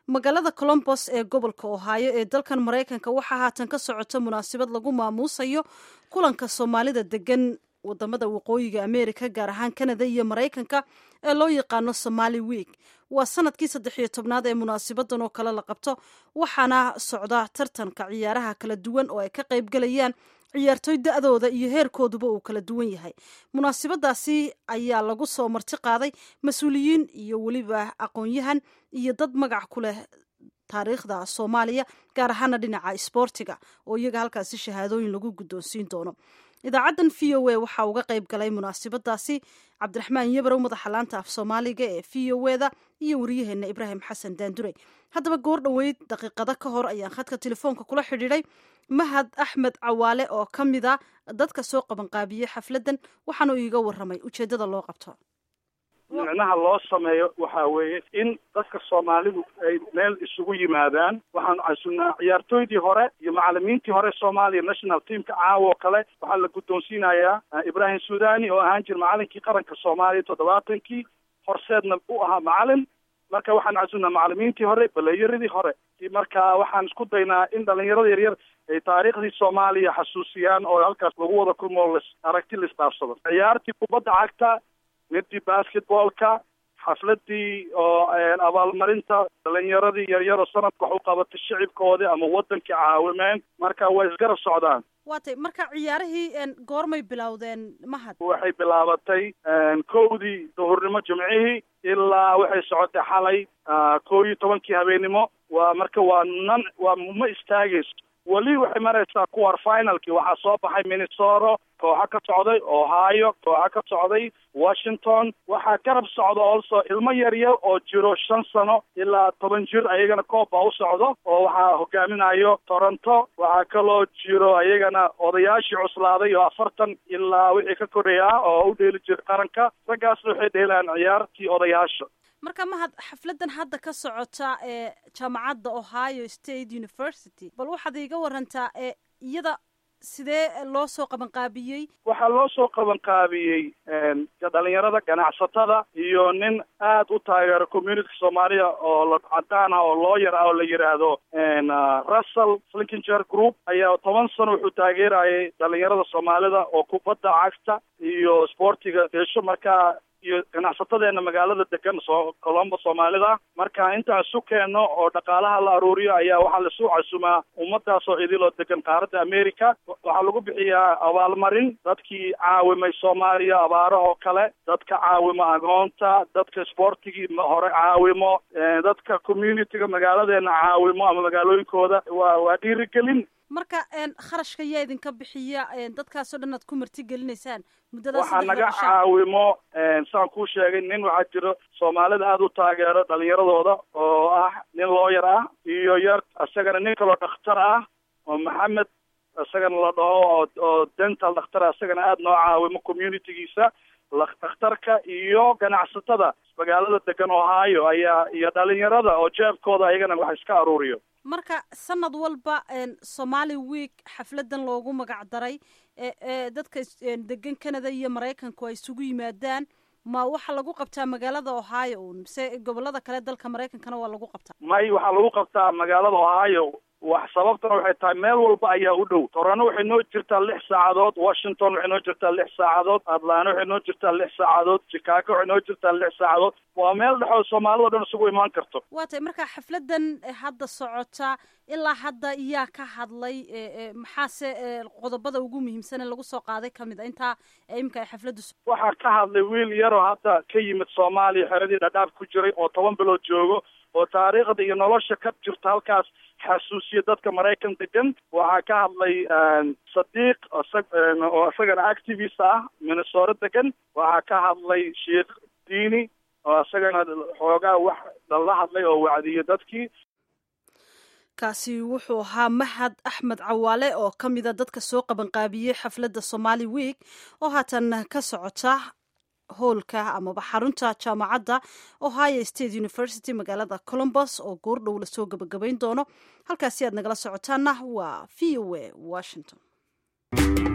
magaalada colombos ee gobolka ohaayo ee dalkan maraykanka waxaa haatan ka socota munaasabad lagu maamuusayo kulanka soomaalida degan wadamada waqooyiga america gaar ahaan canada iyo maraykanka ee loo yaqaano somaali week waa sanadkii saddex iyo tobnaad ee munaasabadan oo kale la qabto waxaana socda tartanka ciyaaraha kala duwan oo ay ka qaybgalayaan ciyaartoy da-dooda iyo heerkooduba uu kala duwan yahay munaasabadaasi ayaa lagu soo marti qaaday mas-uuliyiin iyo weliba aqoon-yahan iyo dad magac ku leh taariikhda soomaaliya gaar ahaana dhinaca isboortiga oo iyaga halkaasi shahaadooyin lagu guddoonsiin doono idaacaddan v o a waxaa uga qayb galay munaasabadaasi cabdiraxmaan yabarow madaxa laanta af soomaaliga ee v o eda iyo wariyaheenna ibraahim xasan daandurey haddaba goor dhoweyd daqiiqado ka hor ayaan khadka telefoonka kula xidhiidhay mahad axmed cawaale oo ka mid a dadka soo qabanqaabiyey xafladdan waxaanu iiga warramay ujeeddada loo qabto micnaha loo sameeyo waxa weeye in dadka soomaalidu ay meel isugu yimaadaan waxaan casunnaa ciyaartooydii hore iyo macalimiintii hore soomaaliya national teamka caawa oo kale waxaa la guddoonsiinayaa ibraahim suudani oo ahaan jira macalinkii qaranka soomaaliya toddobaatankii horseedna u ahaa macalin marka waxaan casunnaa macalimiintii hore balayaradii hore marka waxaan isku daynaa in dhalinyarada yaryar ay taariikhdii soomaaliya xasuusiyaan oo halkaas lagu wada kulmo las aragti la isdhaafsado ciyaartii kubadda cagta midii basketballka xafladii oo abaalmarinta dhalinyaradii yaryaroo sanadka wax u qabatay shicibkoodii ama wadankii caawimeen marka way isgarab socdaan waatay marka ciyaarihii goormay bilowdeen mahad waxay bilaabatay kowdii duhurnimo jimcihii ilaa waxay socotay xalay kow iyo tobankii habeennimo waa marka waa nan waa ma istaagayso weli waxay maraysaa kuwar finalkii waxaa soo baxay minnesota kooxa ka socday ohio kooxa ka socday washington waxaa garab socda also ilmo yaryar oo jiro shan sano ilaa toban jir ayagana kooba u socdo oo waxaa hogaaminayo toronto waxaa kaloo jiro ayagana odayaashii cuslaaday oo afartan ilaa wixii ka koreya oo u dheeli jira qaranka raggaasna waxay dheelaan ciyaartii odayaasha marka mahad xafladdan hadda ka socota ee jaamacadda ohio state university bal waxaad iiga warantaa ee iyada sidee loo soo qabanqaabiyey waxaa loo soo qabanqaabiyey dhalinyarada ganacsatada iyo nin aad u taageero community soomaaliya oo cadaan ah oo looyar ah oo la yidhaahdo russell flinkinger group ayaa toban sano wuxuu taageerayay dhalinyarada soomaalida oo kubadda cagta iyo sportiga hesho markaa iyo ganacsatadeena magaalada degan soo colombo soomaalida marka intaan isu keenno oo dhaqaalaha la aruuriyo ayaa waxaa laisu casumaa ummadaasoo idiloo degan qaaradda america waxaa lagu bixiyaa abaalmarin dadkii caawimay soomaaliya abaarahoo kale dadka caawimo agoonta dadka sportigii hore caawimo dadka communityga magaaladeena caawimo ama magaalooyinkooda waa waa dhiirigelin marka kharashka yaa idinka bixiya dadkaasoo dhan aad ku martigelinaysaan muddadaas waxaa naga caawimo saan kuu sheegay nin waxaa jiro soomaalida aada u taageero dhalinyaradooda oo ah nin looyar ah iyo yar isagana nin kaloo dhakhtar ah oo maxamed isagana la dhaho oo oo dental dhakhtar isagana aada noo caawimo communitygiisa dhakhtarka iyo ganacsatada magaalada degan ohio ayaa iyo dhalinyarada oo jeebkooda ayagana wax iska aruuriyo marka sanad walba somaali week xafladan loogu magac daray ee dadka degan canada iyo maraykanku ay isugu yimaadaan ma waxaa lagu qabtaa magaalada ohio un mise gobolada kale dalka maraykankana waa lagu qabtaa may waxaa lagu qabtaa magaalada ohio wax sababtana waxay tahay meel walba ayaa u dhow torano waxay noo jirtaa lix saacadood washington waxay noo jirtaa lix saacadood atlanta waxay noo jirtaa lix saacadood chicago waxay noo jirtaa lix saacadood waa meel dhexoo soomaalida o dhan isugu imaan karto waa tay marka xafladan hadda socota ilaa hadda iyaa ka hadlay maxaase qodobada ugu muhiimsane lagu soo qaaday kamid a intaa iminka ay xafladdu waxaa ka hadlay wiil yaroo hadda ka yimid soomaaliya xeradii dhadhaaf ku jiray oo toban bilood joogo oo taariikhda iyo nolosha ka jirta halkaas xasuusiya dadka maraykan degan waxaa ka hadlay sadiiq oo isagana activist ah minnesota degan waxaa ka hadlay sheikh diini oo isagana xoogaa wax lala hadlay oo wacdiyo dadkii kaasi wuxuu ahaa mahad axmed cawaale oo ka mida dadka soo qabanqaabiyey xafladda somaali week oo haatan ka socota hoolka amaba xarunta jaamacadda ohio state university magaalada colombos oo goordhow lasoo gabagabayn doono halkaasi aad nagala socotaana waa v o a washington